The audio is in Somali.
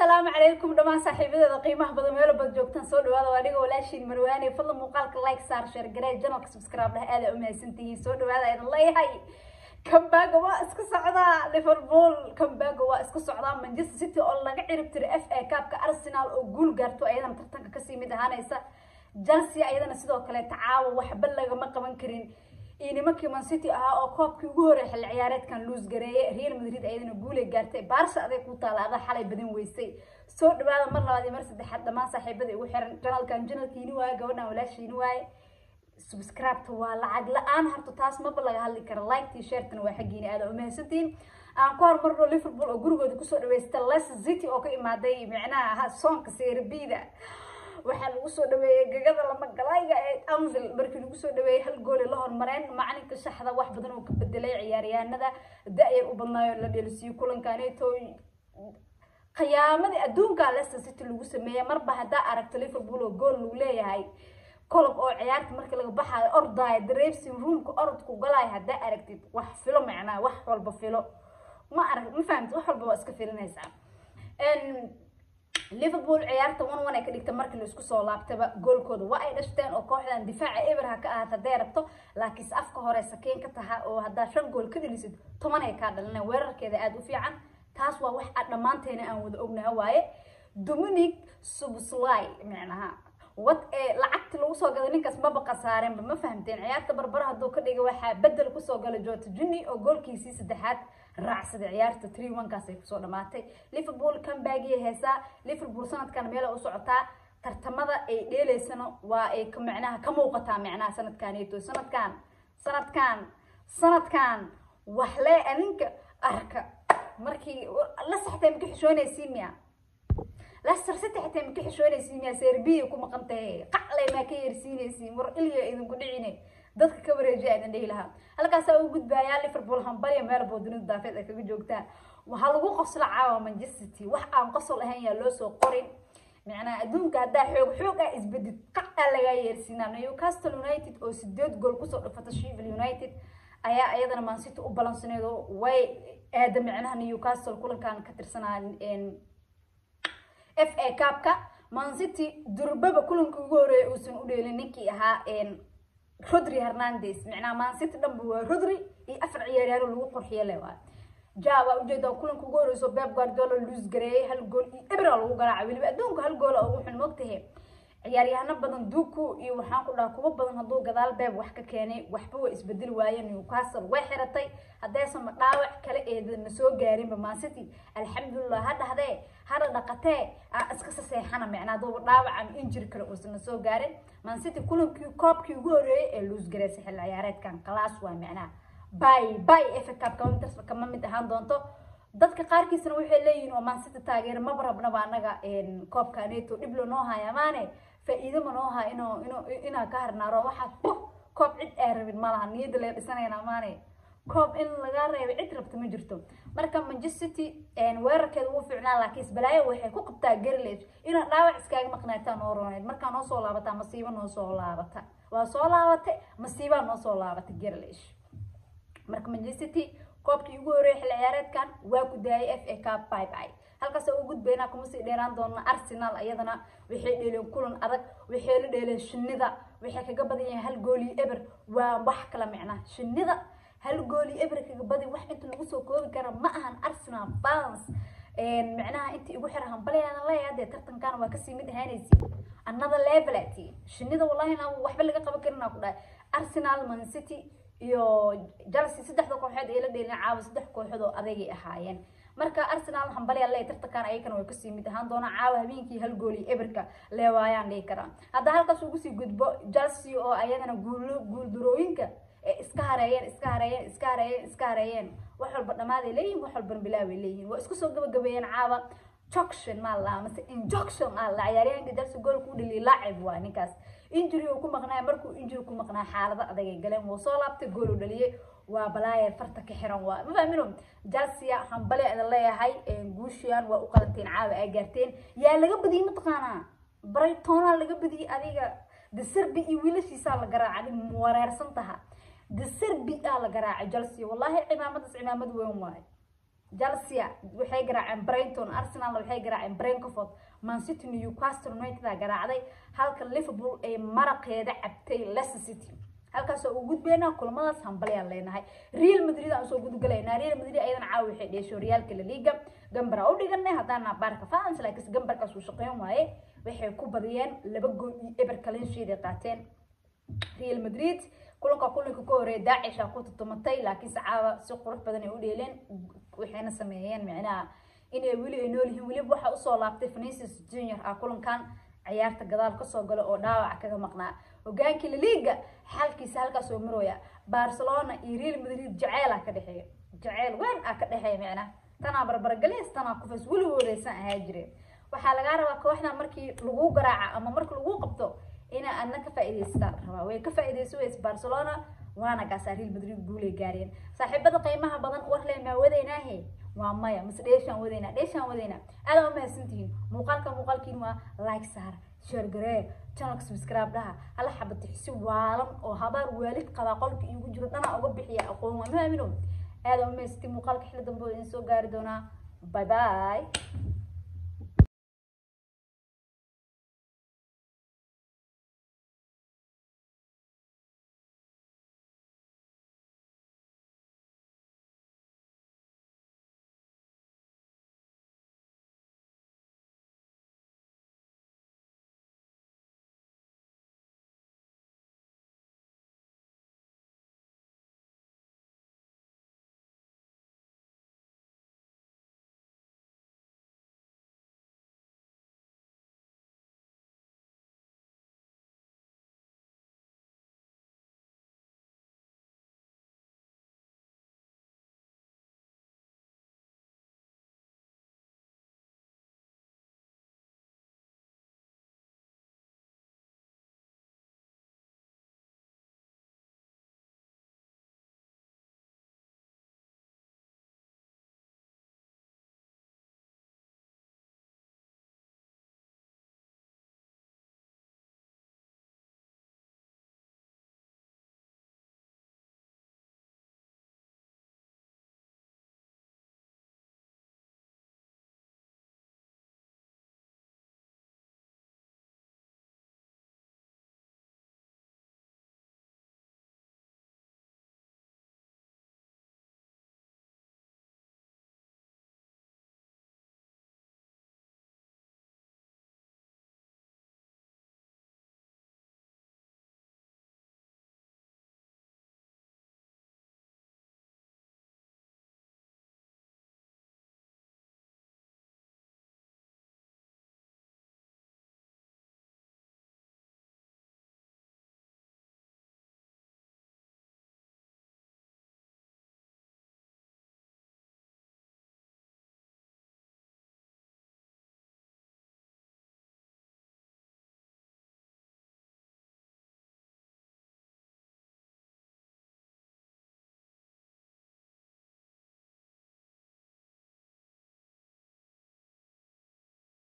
asalaamu calaykum dhammaan saaxiibadeeda qiimaha badan meelo bad joogtaan soo dhawaada waa aniga walaashiin marwaane fadlan muuqaalka like saar share garee janalka subscribe dheh aada umahadsantihiin soo dhawaada aydan leeyahay kambaga waa iska socdaa liverpool kambaga waa iska socdaa manchester city oo laga cirib tiro f a kaabka arsenal oo guul gaarto ayadana tartanka kasii mid ahaanaysa chelsea ayadana sidoo kale tacaawa waxba lagama qaban karin iyo nimankii man city ahaa oo koobkii ugu horey xilli ciyaareedkan luus gareeye real madrid ayadana guulay gaartay baarsa aday ku taala adaa xalay badan weysay soo dhawaada mar labaad iyo mar saddexaad dhammaan saaxiibada igu xiran janalkan janalkiini waaye gabadhan walaashiini waaye subscribe-ta waa lacag la-aan harto taas maba laga hadli kara like-tii sheertana waa xaggiini aada umahadsantiin aan ku horumarno liverpool oo gurigooda kusoo dhaweysta leicester city oo ka imaaday micnaha soonka serbida waxaa lagu soo dhaweeyey gegada lama galayga ee anvil markii lagu soo dhaweeyey hal goole la hormareen macalinka shaxda wax badan oo ka bedelay ciyaaryahanada da-yar u badnaayo la dheelisiiyo kulankaneeto khiyaamadii adduunka leicester city lagu sameeyey marba haddaa aragto liverpool oo gool lagu leeyahay colob oo ciyaarta markii laga baxaayo ordaayo drapsing roomka orodku galaayo haddaa aragtid wax filo macnaa wax walba filo ma arag ma fahamtid wax walba waa iska filinaysaa liverpool ciyaarta one one ay ka dhigta markii la isku soo laabtaba goolkooda waa ay dhashteen oo kooxdan difaaca eberha ka ahaat hadday rabto laakiinse afka hore sakeen ka taha oo haddaa shan gool ka dhalisid toban ay kaa dhalineen weerarkeeda aada u fiican taas waa wax a dhammaanteena aan wada ognaha waaye dominic subsly micnaha wad ee lacagta lagu soo gada ninkaas maba khasaarenba ma fahamteen ciyaarta barbara hadduu ka dhiga waxaa bedel kusoo gala jota juni oo goolkiisii saddexaad raacsaday ciyaarta tree onekaas ay kusoo dhamaatay liverpool comebagiya heesaa liverpool sanadkan meela u socotaa tartamada ay dheeleysano waa ay micnaha ka muuqataa micnaha sanadkaneeto sanadkan sanadkan sanadkan waxlee aninka arka markii la saxtay maka xishoonaysiin miya leicester city xitaa maka xishoonaysiin miya serbiya ku maqan tahay qaclay maa ka yeersiinaysiin war ilya idinku dhicine dadka ka wareejiya aydan dhihi lahaa halkaasaa u gudbaayaa liverpool hambalya meel boodinida daafeed ay kaga joogtaan waxaa lagu qosla caawa manchester city wax aan qosol ahayn yaa loo soo qorin macnaha adduunka haddaa xoog xoog ah isbedid qac aa lagaa yeersiinaa newcastle united oo sideed gool kusoo dhafata sheffield united ayaa iyadana man city u balansaneed oo way aada micnaha newcastle kulankan ka tirsanaa f a cabka man city durbaba kulanka ugu horeeya uusan u dheelin ninkii ahaa rodri hernandez micnaha man city dhanba waa rodri iyo afar ciyaaryaano lagu qurxiyo le waa ja waa ujeedaa kulanka ugu horeyso beb guardiola luus gareeyay hal gool iyo ebra lagu garaaca weliba adduunka hal goola ugu xun mogtahe ciyaaryahano badan duku iyo waxaan ku dhaha kuwa badan hadduu gadaal beeb wax ka keenay waxba waa isbedeli waayeen newcastle way xiratay haddaysan dhaawac kale eedana soo gaarinba man city alxamdulilah ha dhahdee hada dhaqatee iska saseexana micnaa haduuba dhaawac ama injir kale uusana soo gaarin man city kulankii koobkii ugu horeeyay ee luus gareysay xilli ciyaareedkan kalaas waa micnaha bay bay efa cup kama mid ahaan doonto dadka qaarkiisna waxay leeyihiin oo man city taageera maba rabnaba anaga koobka neto dhib lo noo haya maane faa-iido ma noo haa ino ino inaa ka harnaaro waxaa koob cid aa rabin malaha niyadda laga dhisanayna maane koob in laga reebay cid rabta ma jirto marka manchester city weerarkeeda ugu fiicnaa laakiin isbalaayo waxay ku qabtaa garlage inaad dhaawac iskaaga maqnaataa noo rooneed markaa noo soo laabata masiibo noo soo laabata waa soo laabatay masiibaa noo soo laabata garlage marka manchester city koobkii ugu horeeyay xilli ciyaareedkan waa ku daayay f a cup bye bye halkaas ugu gudbaynaa kuma sii dheeraan doona arsenal iyadana waxay dheeleen kulan adag waxay la dheeleen shinida waxay kaga badan yahay hal gooli eber waa wax kala micnaa shinida hal gooli eber kaga badi wax inta lagu soo koobi kara ma ahan arsenal fans micnaha inta igu xira hambalyaana leeyahay dee tartankan waa kasii mid ahaanaysi another level ati shinida wallahi na waxba laga qaban karin ku dhahay arsenal man city iyo chelsea saddexda kooxood ay la dheelin caawa saddex kooxood oo adagay ahaayeen marka arsenal hambalya le tartankan ayakana way kasii mid ahaan doonaa caawa habeenkii hal gooli eberka leewaayaan dhihi karaa hadda halkaas ugu sii gudbo chelsea oo ayagana guulo guuldarooyinka iska hareeyeen iska hareeyeen iska hareeyeen iska hareeyeen wax walba dhamaaday leeyihin wax walbana bilaabay leeyihin waa isku soo gabagabeeyeen caawa joction maa la mase injoction aa la ciyaaryahanka chelsea goolka u dhaliya laacib waa ninkaas injury uu ku maqnaa markuu injury ku maqnaa xaalado adag ay galeen wuu soo laabtay gool u dhaliyay waa balaayer farta ka xiran waa ma fahmino chelsea hambale idin leeyahay guushiyan waa u qalanteen caawa aa gaarteen yaa laga badiyey mataqaanaa brightona laga badiyey adiga deserbi iyo wiilashiisaa la garaacay wareersan taha deserbi aa la garaacay chelsea wallahi cimaamadaas cimaamad weyn waaye chelsea waxay garaaceen brenton arsenal waxay garaaceen brenkford mancity newcastle united garaacday halka liverpool ay maraqeeda cabtay leicester city halkaas oo u gudbeynaa kulamadaas hambalyaan leenahay real madrid aan usoo gudgalaynaa real madrid ayadan caawa waxay dheesho reaalka la liga gambara u dhiganay haddaana baarka fans laakiin gambarkaas uu shaqeyn waaye waxay ku badiyeen laba gool iyo eber kalinshiiday qaateen real madrid kulanka kulanka ka horeeya daacisha ku tutumatay laakiinse caawa si qurux badan ay u dheeleen waxayna sameeyeen micnaha inay weli ay nool yihiin weliba waxaa usoo laabtay Vinicius Junior ah kulankan ciyaarta gadaal kasoo gala oo dhaawac kaga maqnaa hogaankii la liiga xalkiisa halkaas oo marooya Barcelona iyo Real Madrid jaceyl ah ka dhexeeya jaceyl weyn ah ka dhexeeya micnaha tanaa barbargaleys tanaa kufas weligoodaysan ahaa jireen waxaa lagaa rabaa kooxda markii lagu garaaca ama markii lagu qabto inaa adna ka faa'iidaystaan rabaa way ka faa'iidayso weys Barcelona waana gaasaa Real Madrid guulay gaareen saaxiibada qiimaha badan war leh ma wadaynaahe waa maya mise dheeshaan wadaynaa dheeshaan wadaynaa aad u mahadsantihiin muuqaalka muuqaalkiin waa like saar share garee channelka subscribe dhaha hala xabati si waalan oo habaar waalid qabaa qolka iigu jiro dhanaa uga bixiya aqoon waa maamino aad u mahadsantihiin muuqaalka xilli dambe oo idin soo gaari doonaa bye bye